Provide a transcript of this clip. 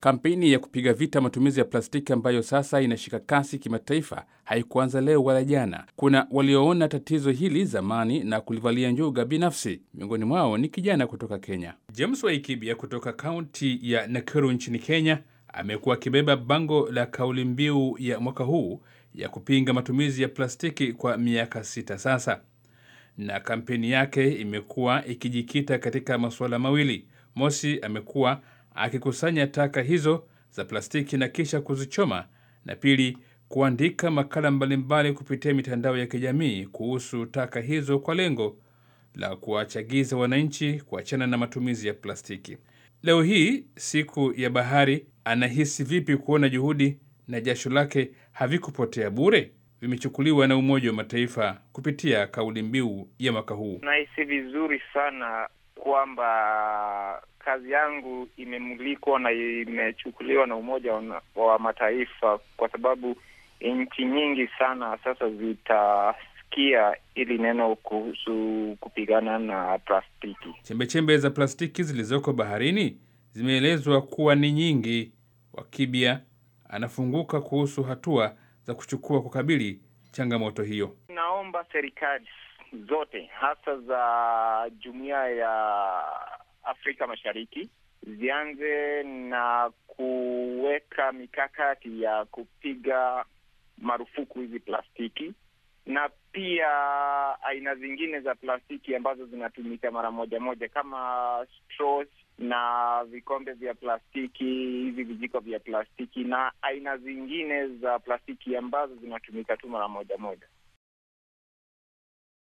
Kampeni ya kupiga vita matumizi ya plastiki ambayo sasa inashika kasi kimataifa haikuanza leo wala jana. Kuna walioona tatizo hili zamani na kulivalia njuga binafsi. Miongoni mwao ni kijana kutoka Kenya. James Waikibia kutoka kaunti ya Nakuru nchini Kenya amekuwa akibeba bango la kauli mbiu ya mwaka huu ya kupinga matumizi ya plastiki kwa miaka sita sasa, na kampeni yake imekuwa ikijikita katika masuala mawili. Mosi, amekuwa akikusanya taka hizo za plastiki na kisha kuzichoma, na pili, kuandika makala mbalimbali kupitia mitandao ya kijamii kuhusu taka hizo kwa lengo la kuwachagiza wananchi kuachana na matumizi ya plastiki. Leo hii siku ya bahari, anahisi vipi kuona juhudi na jasho lake havikupotea bure? Vimechukuliwa na Umoja wa Mataifa kupitia kauli mbiu ya mwaka huu. Nahisi vizuri sana kwamba kazi yangu imemulikwa na imechukuliwa na Umoja wa Mataifa kwa sababu nchi nyingi sana sasa zitasikia ili neno kuhusu kupigana na plastiki. Chembechembe za plastiki zilizoko baharini zimeelezwa kuwa ni nyingi. Wakibia anafunguka kuhusu hatua za kuchukua kukabili changamoto hiyo. Naomba serikali zote hasa za jumuiya ya Afrika Mashariki zianze na kuweka mikakati ya kupiga marufuku hizi plastiki na pia aina zingine za plastiki ambazo zinatumika mara moja moja kama straws na vikombe vya plastiki, hivi vijiko vya plastiki na aina zingine za plastiki ambazo zinatumika tu mara moja moja.